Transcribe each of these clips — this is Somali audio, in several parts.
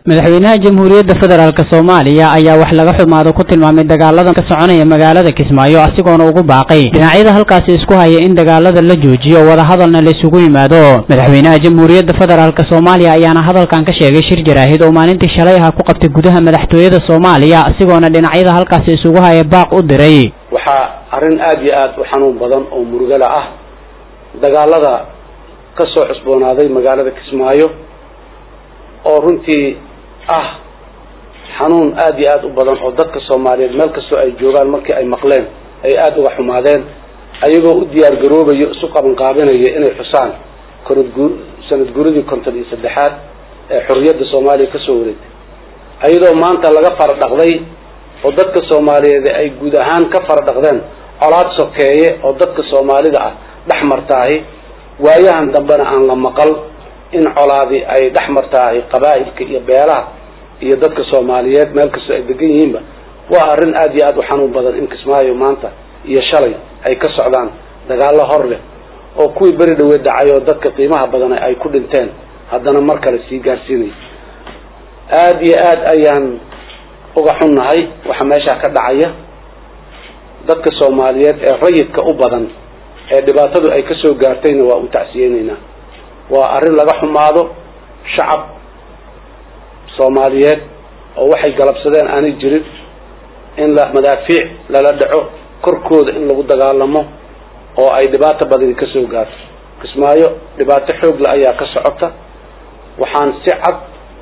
madaxweynaha jamhuuriyadda federaalk soomaaliya ayaa wax laga xumaado ku tilmaamay dagaaladan ka soconaya magaalada kismaayo asigoona ugu baaqay dhinacyada halkaasi isku haya in dagaalada la joojiyo wadahadalna la isugu yimaado madaxweynaha jamhuuriyadda federaalk soomaaliya ayaana hadalkan ka sheegay shir jaraahid oo maalintii shalay aha ku qabtay gudaha madaxtooyada soomaaliya asigoona dhinacyada halkaasi isugu haya baaq u diray waxaa arrin aada iyo aada u xanuun badan oo murugala ah dagaalada ka soo cusboonaaday magaalada kismaayo oo runtii ah xanuun aada iyo aada u badan oo dadka soomaaliyeed meel kastoo ay joogaan markii ay maqleen ay aada uga xumaadeen ayagoo u diyaar garoobayo isu qabanqaabinaya inay xusaan konadgu sanad guuradii konton iyo saddexaad ee xorriyadda soomaaliya kasoo wareegtay ayadoo maanta laga fara dhaqday oo dadka soomaaliyeed ay guud ahaan ka fara dhaqdeen colaad sokeeye oo dadka soomaalida ah dhex martaahi waayahan dambena aan la maqal in colaadi ay dhex martaahay qabaa'ilka iyo beelaha iyo dadka soomaaliyeed meel kastoo ay degan yihiinba waa arrin aada iyo aada u xanuun badan in kismaayo maanta iyo shalay ay ka socdaan dagaallo hor leh oo kuwii beri dhaweed dhacay oo dadka qiimaha badan ay ku dhinteen haddana mar kale sii gaarsiinaya aada iyo aada ayaan uga xunnahay waxa meeshaa ka dhacaya dadka soomaaliyeed ee rayidka u badan ee dhibaatadu ay kasoo gaartayna waa u tacsiyeyneynaa waa arrin laga xumaado shacab soomaaliyeed oo waxay galabsadeen aanay jirin in la madaafiic lala dhaco korkooda in lagu dagaalamo oo ay dhibaato badani kasoo gaarto kismaayo dhibaato xoogla ayaa ka socota waxaan si cad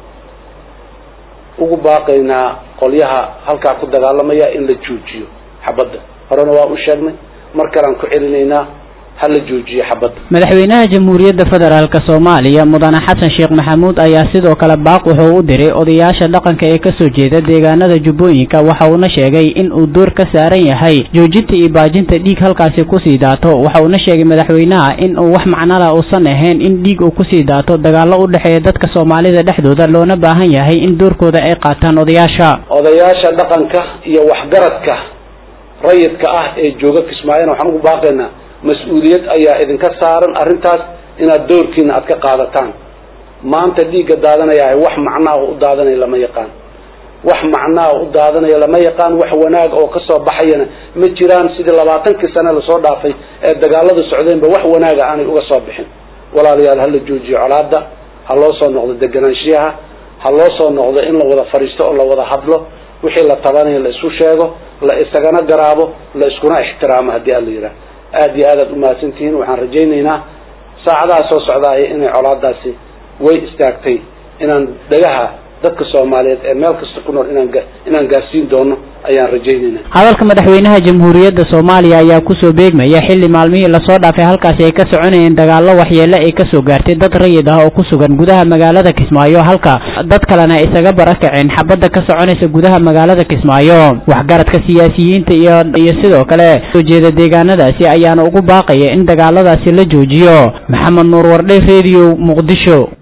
ugu baaqaynaa qolyaha halkaa ku dagaalamaya in la joojiyo xabadda horena waa u sheegnay mar kalean ku celinaynaa hala joojiyo xabadda madaxweynaha jamhuuriyadda federaalk soomaaliya mudane xasan sheekh maxamuud ayaa sidoo kale baaq wuxuu u diray odayaasha dhaqanka ee kasoo jeeda deegaanada jubbooyinka waxa uuna sheegay in uu door ka saaran yahay joojinta iyo baajinta dhiig halkaasi kusii daato waxa uuna sheegay madaxweynaha in uu wax macnala uusan ahayn in dhiig uu kusii daato dagaallo u dhexeeya dadka soomaalida dhexdooda loona baahan yahay in doorkooda ay qaataan odayaasha odayaasha dhaqanka iyo waxgaradka rayidka ah ee jooga kismaayona waxaan ugu baaqaynaa mas-uuliyad ayaa idinka saaran arrintaas inaad doorkiina aad ka qaadataan maanta dhiigga daadanaya wax macnaa u daadanaya lama yaqaan wax macnaa u daadanaya lama yaqaan wax wanaag oo kasoo baxayana ma jiraan sidii labaatankii sane lasoo dhaafay ee dagaalada socdeenba wax wanaaga aanay uga soo bixin walaalayaal hala joojiyo colaada ha loo soo noqdo deganaanshiyaha ha loo soo noqdo in la wada fadhiisto oo la wada hadlo wixii la tabanayo la isu sheego la isagana garaabo la iskuna ixtiraamo haddii ala yidhaah aada iyo aad aad umahadsantihiin waxaan rajaynaynaa saacadaha soo socdaaya inay colaadaasi way istaagtay inaan dhagaha dadka soomaaliyeed ee meel kasta ku nool inaan inaan gaarsiin doono ayaan rajaynaynaa hadalka madaxweynaha jamhuuriyadda soomaaliya ayaa kusoo beegmaya xilli maalmihii lasoo dhaafay halkaasi ay ka soconayeen dagaallo waxyeele ay kasoo gaartay dad rayid ah oo ku sugan gudaha magaalada kismaayo halka dad kalena isaga barakaceen xabadda ka soconaysa gudaha magaalada kismaayo waxgaradka siyaasiyiinta iyo iyo sidoo kale soo jeeda deegaanadaasi ayaana ugu baaqaya in dagaaladaasi la joojiyo maxamed nuur wardhe radio muqdisho